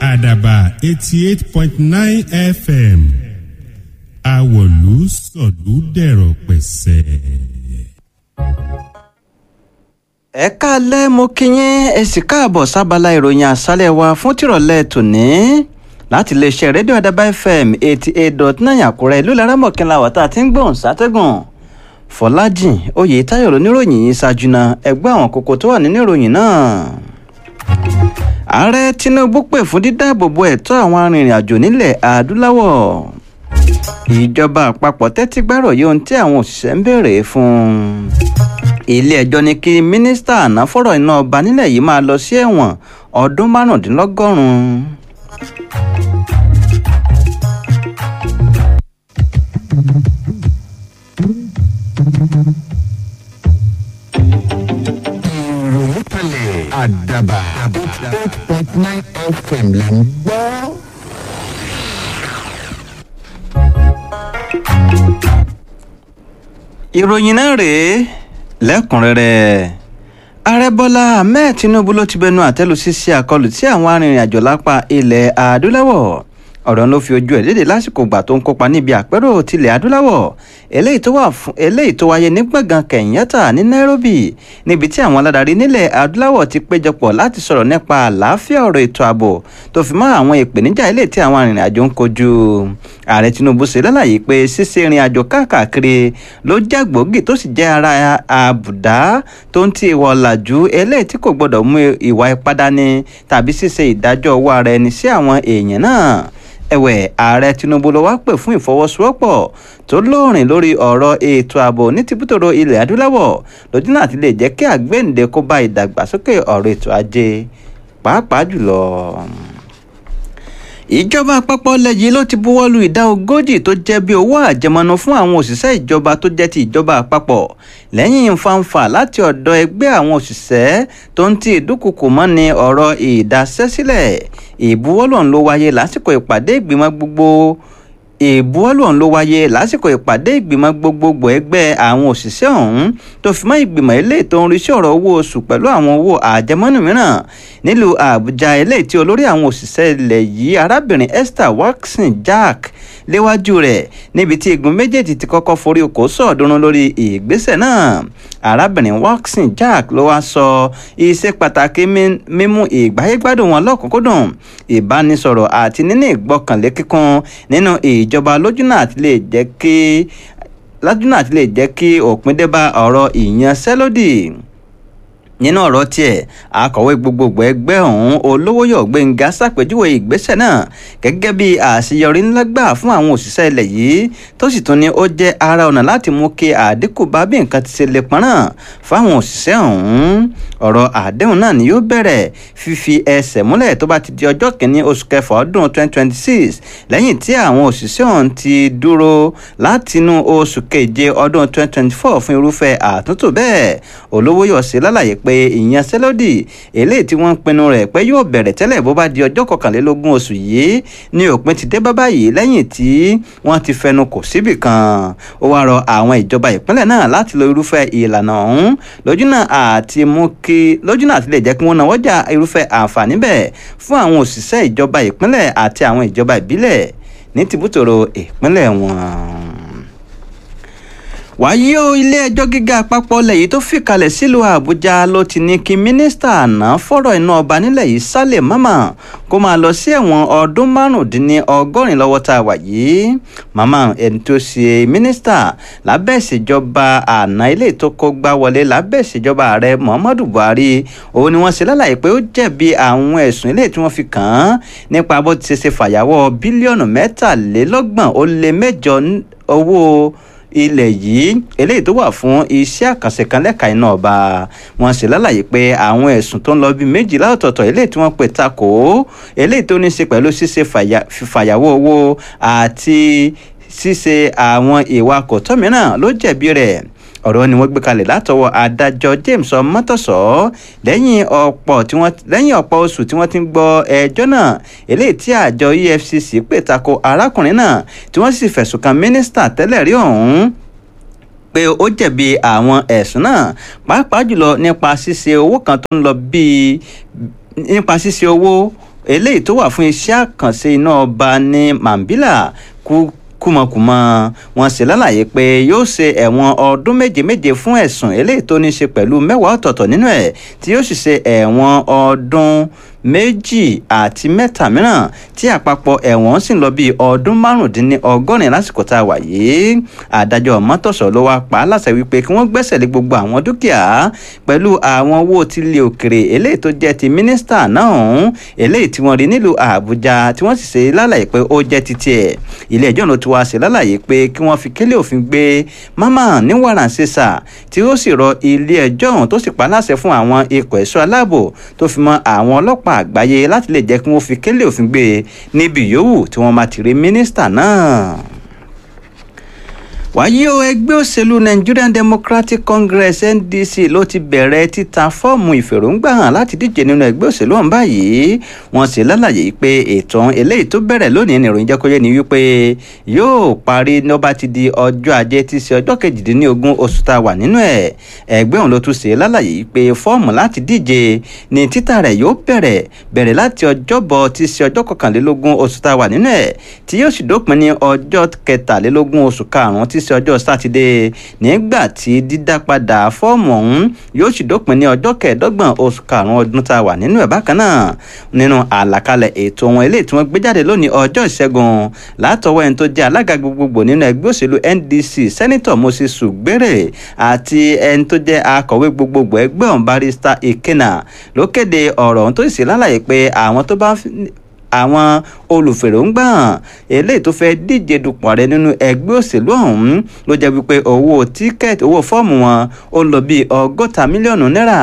àdàbà eighty eight point nine fm àwọ̀lú sọ̀lú dẹ̀rọ̀ pẹ̀sẹ̀. ẹ káalẹ́ mo kí yín ẹ sì káàbọ̀ sábàlá ìròyìn àṣálẹ̀ wa fún tìrọ̀lẹ́ tòní láti iléeṣẹ́ rédíò àdàbà fm eighty eight dot nine àkúrẹ́ ìlú laramọ̀kínlá wà tá a ti ń gbọ̀n sátẹ́gùn fọlájìn oyètáyọ̀ lóníròyìn yìí ṣáájú náà ẹgbẹ́ àwọn kókó tó wà nínú ìròyìn náà ààrẹ tinubu pè fún dídáàbòbò ẹ̀tọ́ àwọn arìnrìn-àjò nílẹ̀ adúláwọ̀ ìjọba àpapọ̀ tẹ́tí gbárò yìí ohun tí àwọn òṣìṣẹ́ ń béèrè fún ilé-ẹjọ́ ní kí mínísítà àná fọ̀rọ̀ iná ọba nílẹ̀ yìí máa lọ sí ẹ̀wọ̀n ọdún márùndínlọ́gọ́rùn-ún. ìròyìn kalẹ̀ àdàbà eight point nine fm là ń gbọ́. ìròyìn náà rèé lẹ́kùnrẹ́rẹ́ ààrẹ bọ́lá ahmed tinubu ló ti bẹnu àtẹ́lu ṣíṣe àkọlù tí àwọn arìnrìn-àjò lápá ilẹ̀ adúláwọ̀ ọ̀rọ̀ ló fi ojú ẹ̀ léde lásìkò ìgbà tó ń kópa níbi àpérò tilẹ̀ adúláwọ̀ eléyìí tó wà fún eléyìí tó wáyé ní gbọ̀ngàn kenyatta ní nairobi níbi tí àwọn aládarí nílẹ̀ adúláwọ̀ ti péjọpọ̀ láti sọ̀rọ̀ nípa àlàáfíà ọ̀rọ̀ ètò ààbò tó fi mọ́ àwọn ìpèníjà eléyìí tí àwọn arìnrìn-àjò ń kojú ààrẹ tinubu ṣe lálàyé pé ṣíṣe ìrìn àjò káàkiri ló jẹ́ gbòógì tó sì jẹ́ ara àbùdá tó ń ti ìwà ọ̀làjú eléyìí tí kò gbọ́dọ̀ mú ìwà ipá dání tàbí ṣíṣe ìdájọ́ owó ara ẹni sí àwọn èèyàn náà ẹ̀wẹ̀ ààrẹ tinubu ló wá pè fún ìfọwọ́sowọ́pọ̀ tó lóòrìn lórí ọ̀rọ̀ ètò ààbò ní tìbútòrò ilẹ̀ adúláwọ̀ lójú náà ti lè jẹ́ kí àgbéǹde kó bá ìdàgbàsókè ọ̀rọ̀ ètò ajé pàápàá jùlọ ìjọba àpapọ̀ lẹ́yìn ló ti buwọ́lu ìdá ogójì tó jẹ́ bí owó àjẹmọ́nú fún àwọn òṣìṣẹ́ ìjọba tó jẹ́ ti ìjọba àpapọ̀ lẹ́yìn fanfa láti ọ̀dọ̀ ẹgbẹ́ àwọn òṣìṣẹ́ tó ń ti ìdúkùkù mọ́ni ọ̀rọ̀ ìdásẹ́sílẹ̀ ìbuwọ́lù ọ̀hún ló wáyé lásìkò ìpàdé ìgbìmọ̀ gbogbo ìbuwọ́lù ọ̀hún ló wáyé lásìkò ìpàdé ìgbìmọ̀ gbogbogbò ẹgbẹ́ àwọn òṣìṣẹ́ ọ̀hún tó fi mọ́ ìgbìmọ̀ eléyìí tó ń rí sí ọ̀rọ̀ owó oṣù pẹ̀lú àwọn owó àjẹmọ́nú mìíràn nílùú àbújá eléyìí tí olórí àwọn òṣìṣẹ́ ilẹ̀ yìí arábìnrin esther watson jack léwájú rẹ̀ níbi tí igun méjèèjì ti kọ́kọ́ forí okòó sọ̀ọ́dúnrún lórí ìgbésẹ̀ náà arábìnrin watson jack ló wá sọ iṣẹ́ pàtàkì mímú ìgbáyégbádùn wọn lọ́kùnkúndùn ìbánisọ̀rọ̀ àti níní ìgbọ́kànlé kíkún nínú ìjọba lójúnà àti lè jẹ́ kí lójúnà àti lè jẹ́ kí òpin dé bá ọ̀rọ̀ ìyanṣẹ́lódì nínú ọ̀rọ̀ tiẹ̀ akọ̀wé gbogbogbò ẹgbẹ́ ọ̀hún olówóyọ̀ gbẹ̀ngà ṣàpèjúwe ìgbésẹ̀ náà gẹ́gẹ́ bí àṣeyọrí ńlá gbà fún àwọn òṣìṣẹ́ ilẹ̀ yìí tó sì tún ní ó jẹ́ ara ọ̀nà láti mú kí àdínkù bá bí nǹkan ti ṣe lè pọ́nrán fáwọn òṣìṣẹ́ ọ̀hún ọ̀rọ̀ àdéhùn náà ni yóò bẹ̀rẹ̀ fífi ẹsẹ̀ múlẹ̀ tó bá ti di ọjọ́ kìíní oṣù kẹfà ọdún 2026 lẹ́yìn tí àwọn òṣìṣẹ́ ọ̀hún ti dúró látinú oṣù keje ọdún 2024 fún irúfẹ́ àtúntò bẹ́ẹ̀ olówóyọ̀ ṣe lálàyé pé pé ìyanṣẹ́lódì eléyìí tí wọ́n ń pinnu rẹ̀ pé yóò bẹ̀rẹ̀ tẹ́lẹ̀ bó bá di ọjọ́ kọkànlélógún oṣù yìí ní òpin ti dé bá báyìí lẹ́yìn tí wọ́n ti fẹnu kò síbì kan ó wá rọ àwọn ìjọba ìpínlẹ̀ náà láti lo irúfẹ́ ìlànà ọ̀hún lójúnà àti mú kí lójúnà àti lè jẹ́ kí wọ́n náwó jà irúfẹ́ àǹfààní bẹ́ẹ̀ fún àwọn òṣìṣẹ́ ìjọba ìpínlẹ̀ àti àwọn ìjọba ìbílẹ̀ ní tìbútòrò ìpínlẹ̀ wọn wàyí o ilé-ẹjọ́ gíga àpapọ̀ ilẹ̀ yìí tó fìkàlẹ̀ sílùú àbújá ló ti ní kí mínísítà àná fọ̀rọ̀ iná ọba nílẹ̀ yìí sálẹ̀ mama kó máa lọ sí ẹ̀wọ̀n ọdún márùndínlọ́gọ́rin lọ́wọ́ tá a wà yìí mama ẹni tó ṣe mínísítà lábẹ́ ìṣèjọba àná ilé tó kó gbá wọlé lábẹ́ ìṣèjọba ààrẹ muhammadu buhari òun ni wọ́n ṣe lálàyé pé ó jẹ̀bi àwọn ẹ̀sùn ilé tí wọ́n fi kàn án nípa bó ti ṣe ṣe fàyàwọ́ bílíọ̀nù mẹ́tàlélọ́gbọ̀n ó lé mẹ́jọ owó ilẹ̀ yìí eléyìí tó wà fún iṣẹ́ àkànṣe kan lẹ́ka iná ọba wọn sì lálàyé pé àwọn ẹ̀sùn tó ń lọ bíi méjìlá ọ̀tọ̀ọ̀tọ̀ eléyìí tí wọ́n pè takò eléyìí tó ní í ṣe pẹ̀lú ṣíṣe fàyàwọ́ owó àti ṣíṣe àwọn ìwà kòtọ́ mìíràn ló jẹ̀bi rẹ̀ ọ̀rọ̀ ni wọ́n gbé kalẹ̀ látọwọ́ adájọ́ james ọmọtọ̀sọ́ lẹ́yìn ọ̀pọ̀ tí wọ́n lẹ́yìn ọ̀pọ̀ oṣù tí wọ́n ti ń gbọ́ ẹjọ́ náà eléyìí tí àjọ efcc pè tako arákùnrin náà tí wọ́n sì fẹ̀sùn kan mínísítà tẹ́lẹ̀ rí ọ̀hún pé ó jẹ̀bi àwọn ẹ̀sùn náà pàápàá jùlọ nípa ṣíṣe owó kan tó ń lọ bíi nípa ṣíṣe owó eléyìí tó wà fún iṣẹ́ àkànṣe iná ọba ní mambila kú kúmọkùmọ wọn sì lálàyé pé yóò ṣe ẹ̀wọ̀n ọdún méje méje fún ẹ̀sùn eléyìí tó ní ṣe pẹ̀lú mẹ́wàá ọ̀tọ̀ọ̀tọ̀ nínú ẹ̀ tí yóò sì ṣe ẹ̀wọ̀n ọdún méjì àti mẹ́ta mìíràn tí àpapọ̀ ẹ̀wọ̀n sì ń lọ bíi ọdún márùndínlọ́gọ́rin lásìkò tá a wà yìí adájọ́ mọ́tòsọ́ ló wá pa á láṣẹ wípé kí wọ́n gbẹ́sẹ̀ lé gbogbo àwọn dúkìá pẹ̀lú àwọn owó tilé òkèrè eléyìí tó jẹ́ ti mínísítà náà ọ̀hún eléyìí tí wọ́n rí nílùú àbújá tí wọ́n sì ṣe lálàyé pé ó jẹ́ titi ẹ̀ ilé ẹjọ́ ló ti wá ṣe lálàyé pé kí wọ́n fi kélé òfin gbé mama ní wàràǹṣeṣà tí ó sì rọ ilé ẹjọ́ ọ̀hún tó sì pa láṣẹ fún àwọn ikọ̀ ẹ̀ṣọ́ aláàbò tó fi mọ́ àwọn ọlọ́pàá àgbáyé láti lè jẹ́ kí wọ́n fi kélé òfin gbé e níbi yòówù tí wọ́n máa ti rí mínísítà náà wáyé o ẹgbẹ́ òṣèlú nigerian democratic congress ndc ló ti bẹ̀rẹ̀ títa fọ́ọ̀mù ìfèròǹgbà hàn láti díje nínú ẹgbẹ́ òṣèlú ọ̀hún báyìí wọ́n sì lálàyé pé ètò eléyìí tó bẹ̀rẹ̀ lónìí ní ìròyìn jẹ́kọ́yé ni wípé yóò parí ní ó bá ti di ọjọ́ ajé tí í ṣe ọjọ́ kejìdínlógún oṣù tá a wà nínú ẹ̀ ẹgbẹ́ òun ló tún ṣe lálàyé pé fọ́ọ̀mù láti díje ní títà rẹ̀ yóò bẹ̀rẹ̀ bẹ̀rẹ̀ láti ọjọ́bọ̀ tí í ṣe ọjọ́ kọkànlélógún oṣù tá a wà nínú ẹ̀ tí yóò sì dópin ní ọjọ́ kẹtàlélógún oṣù karùn-ún tí sí ọjọ́ sátidé nígbà tí dídá padà fọ́ọ̀mù ọ̀hún yóò sì dópin ní ọjọ́ kẹẹ̀ẹ́dọ́gbọ̀n oṣù karùn-ún ọdún tá a wà nínú ẹ̀ bákan náà nínú àlàkalẹ̀ ètò wọn eléyìí tí wọ́n gbé jáde lónìí ọjọ́ ìṣẹ́gun látọwọ́ ẹni tó jẹ́ alága gbogbogbò nínú ẹgbẹ́ òṣèlú ndc sẹ́nitọ̀ moses sùgbẹ́rẹ̀ àti ẹni tó jẹ́ akọ̀wé gbogbogbò ẹgbẹ́ ọ̀hún barista ikena ló kéde ọ̀rọ̀ ọ̀hún tó sì lálàyé pé àwọn tó bá àwọn olùfèròǹgbà eléyìí tó fẹ́ díje dupò ààrẹ nínú ẹgbẹ́ òṣèlú ọ̀hún ló jẹ́ wípé owó tíkẹ́ẹ̀tì owó fọ́ọ̀mù wọn ó lọ bíi ọgọ́ta mílíọ̀nù náírà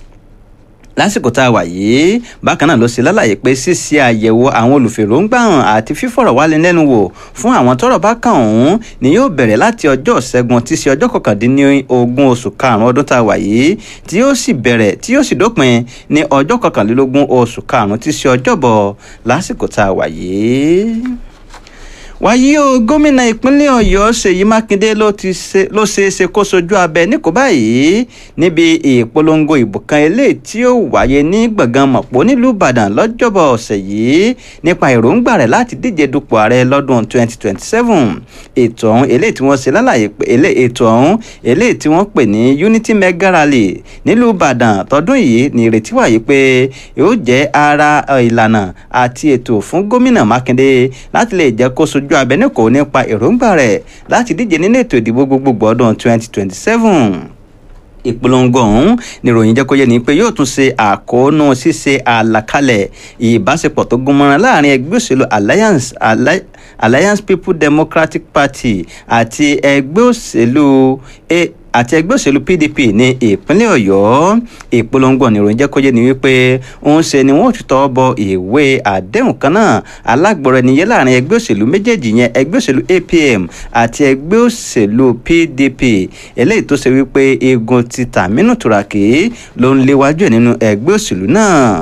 lásìkò tá a wà yìí bákan náà ló ṣe lálàyé pé ṣíṣe àyẹ̀wò àwọn olùfèròǹgbà hàn àti fífọ̀rọ̀wálẹ́lẹ́nuwò fún àwọn tọ́rọ̀ bá kàn ọ̀hún ni yóò bẹ̀rẹ̀ láti ọjọ́ ṣẹ́gun tí í ṣe ọjọ́ kọkàndínlógún oṣù karùn-ún ọdún tá a wà yìí tí yóò sì bẹ̀rẹ̀ tí yóò sì dópin ní ọjọ́ kọkànlélógún oṣù karùn-ún tí í ṣe ọjọ́bọ̀ lásìkò tá a wà yìí wàyí o gómìnà ìpínlẹ̀ ọ̀yọ́ ṣèyí mákindé ló ti ṣe ló ṣe é ṣe kó sojú abẹ níkò báyìí níbi ìpolongo ìbò kan eléyìí tí ó wáyé ní gbọ̀ngàn mọ̀pọ̀ nílùú ìbàdàn lọ́jọ́bọ̀ ọ̀sẹ̀ yìí nípa èròǹgbà rẹ̀ láti díje dupò ààrẹ lọ́dún 2027 ètò ọ̀hún eléyìí tí wọ́n ṣe lálàyé pé ètò ọ̀hún eléyìí tí wọ́n pè ní unity mega rally nílùú ìbàdàn tọdún yìí ní ìrètí wáyé pé yóò jẹ́ ara ìlànà àti ètò fún gómìnà mákindé láti lè jẹ́ kó sojú ojú abẹnukò nípa èròǹgbà rẹ̀ láti díje nínú ètò ìdìbò gbogbogbò ọdún 2027 ìpolongo ọ̀hún níròyìn jẹ́ kó yé ni pé yóò tún ṣe àkóónú ṣíṣe àlàkalẹ̀ ìbáṣepọ̀ tó gúnmọ́ran láàrin ẹgbẹ́ òṣèlú alliance alliance people democratic party àti ẹgbẹ́ òṣèlú àti ẹgbẹ́ òṣèlú pdp ní ìpínlẹ̀ ọ̀yọ́ ìpolongo ìròyìn jẹ́ kó yé ni wípé òun ṣe ni wọ́n ti tọ́ bọ ìwé àdéhùn kan náà alágbọ̀rọ̀ ẹniyẹ láàrin ẹgbẹ́ òṣèlú méjèèjì yẹn ẹgbẹ́ òṣèlú apm àti ẹgbẹ́ òṣèlú pdp eléyìí tó ṣe wípé igun ti tàmínú tùràkì ló ń léwájú ẹ̀ nínú ẹgbẹ́ òṣèlú náà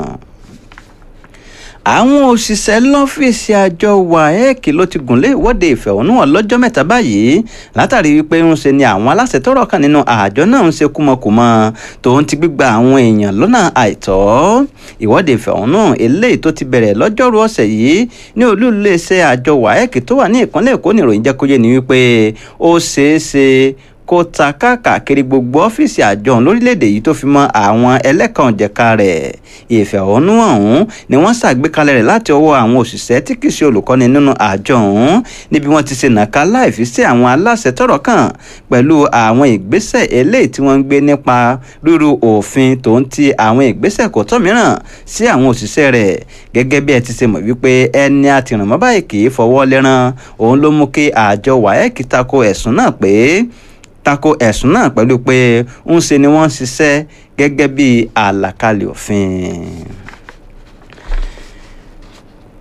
àwọn òṣìṣẹ́ lọ́fíìsì àjọ waec ló ti gùnlé ìwọ́de ìfẹ̀hónúhàn lọ́jọ́ mẹ́ta báyìí látàrí wípé ń ṣe ni àwọn aláṣẹ tọrọ kan nínú àjọ náà ń ṣe kúmọkùmọ tòun ti gbígba àwọn èèyàn lọ́nà àìtọ́ ìwọ́de ìfẹ̀hónúhàn eléyìí tó ti bẹ̀rẹ̀ lọ́jọ́rú ọ̀sẹ̀ yìí ní olú iléeṣẹ́ àjọ waec tó wà ní ìpínlẹ̀ èkó níròyìn jẹ́ kó yé ni wípé ó ṣeé ṣe kó ta káàkiri gbogbo ọ́fíìsì àjọ ọ̀hún lórílẹ̀‐èdè yìí tó fi mọ́ àwọn ẹlẹ́kànjẹ̀ka rẹ̀ ìfẹ̀hónú ọ̀hún ni wọ́n ṣàgbékalẹ̀ rẹ̀ láti ọwọ́ àwọn òṣìṣẹ́ tí kì í ṣe olùkọ́ni nínú àjọ ọ̀hún níbi wọ́n ti ṣe nàka láìfi sí àwọn aláṣẹ tọ́rọ̀ kàn pẹ̀lú àwọn ìgbésẹ̀ eléyìí tí wọ́n ń gbé nípa ríru òfin tó ń ti àwọn ìgbésẹ̀ kò tọ́ mìíràn sí àwọn òṣìṣẹ́ rẹ̀ gẹ́gẹ́ bí ẹ ti ṣe mọ̀ wípé ẹni àtìrànmọ́ báyìí kì í fọwọ́ lẹ́rán òun ló mú kí àjọ wáyẹ́kì tako ẹ̀sùn náà pé tako ẹ̀sùn náà pẹ̀lú pé ń ṣe ni wọ́n ń ṣiṣẹ́ gẹ́gẹ́ bí àlàkalẹ̀ òfin.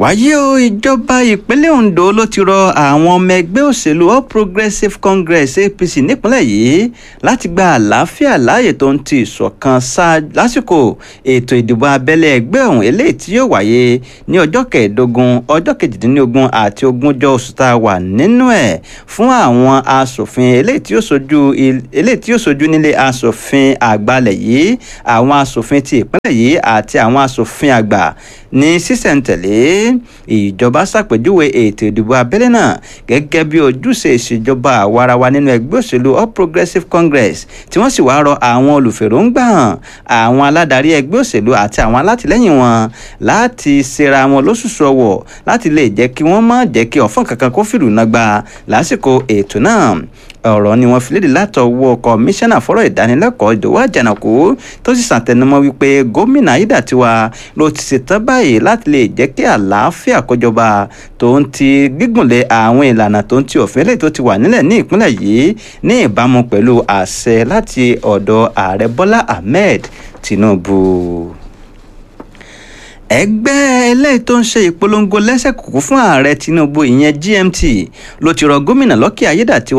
wáyé o ìjọba ìpínlẹ̀ ondo ló ti rọ àwọn ọmọ ẹgbẹ́ òṣèlú all progressives congress apc nípínlẹ̀ yìí láti gba àlàáfíà láàyè tó ń ti ìṣọ̀kan ṣáá lásìkò ètò ìdìbò abẹ́lé ẹgbẹ́ ọ̀hún eléyìí tí yóò wáyé ní ọjọ́ kẹẹ̀ẹ́dógún ọjọ́ kejìdínlógún àti ogúnjọ́ oṣù tá a wà nínú ẹ̀ fún àwọn asòfin eléyìí tí yóò sojú eléyìí tí yóò sojú nílé asòfin àgbàlẹ̀ yìí àwọn asòfin ti ìpínlẹ̀ yìí àti àwọn asòfin àgbà ní sísẹ̀ntẹ̀lé ìjọba ṣàpèjúwe ètò ìdìbò abẹ́lé náà gẹ́gẹ́ bí ojúṣe ìṣèjọba àwarawa nínú ẹgbẹ́ òṣèlú all progressives congress tí wọ́n sì wá rọ àwọn olùfèròǹgbà hàn àwọn aládarí ẹgbẹ́ òṣèlú àti àwọn alátìlẹ́yìn wọn láti ṣera wọn lóṣùṣù ọwọ̀ láti lè jẹ́ kí wọ́n má jẹ́ kí ọ̀fọ́n kankan kó fìlú náà gba lásìkò ètò náà ọ̀rọ̀ ni wọ́n fi léde látọwọ́ kọmíṣánná fọ́rọ̀ ìdánilẹ́kọ̀ọ́ ìdòwò àjànàkú tó sì ṣàtẹnumọ́ wípé gómìnà ayédàtiwa ló ti ṣetán báyìí láti lè jẹ́ kí àlàáfíà kọjọba tó ń ti gígùnlé àwọn ìlànà tó ń ti òfin lè tó ti wà nílẹ̀ ní ìpínlẹ̀ yìí ní ìbámu pẹ̀lú àṣẹ láti ọ̀dọ̀ ààrẹ bọ́lá ahmed tinubu ẹgbẹ́ eléyìí tó ń ṣe ìpolongo lẹ́sẹ̀ kúkú fún ààrẹ tinubu ìyẹn gmt ló ti rọ gómìnà lọ́kì ayédàtiwa